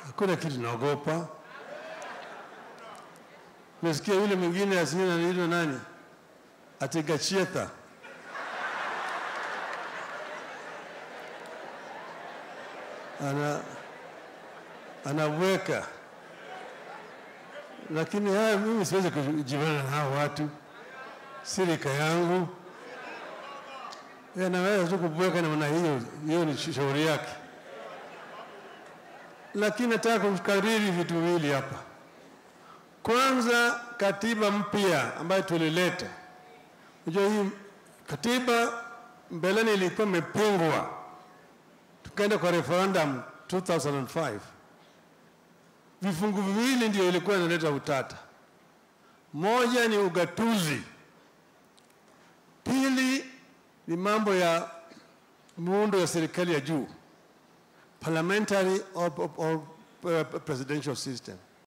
Hakuna kitu naogopa. Nasikia yule mwingine asina anaitwa nani, Ategachietha ana anaweka, lakini haya mimi siwezi kujivana na hao watu, sirika yangu anaweza tu kubweka namna hiyo, hiyo ni shauri yake. Lakini nataka kukariri vitu viwili hapa. Kwanza, katiba mpya ambayo tulileta, unajua hii katiba mbeleni ilikuwa imepingwa, tukaenda kwa referendum 2005 vifungu viwili ndio ilikuwa inaleta utata. Moja ni ugatuzi, pili ni mambo ya muundo ya serikali ya juu, parliamentary or, or, or uh, presidential system.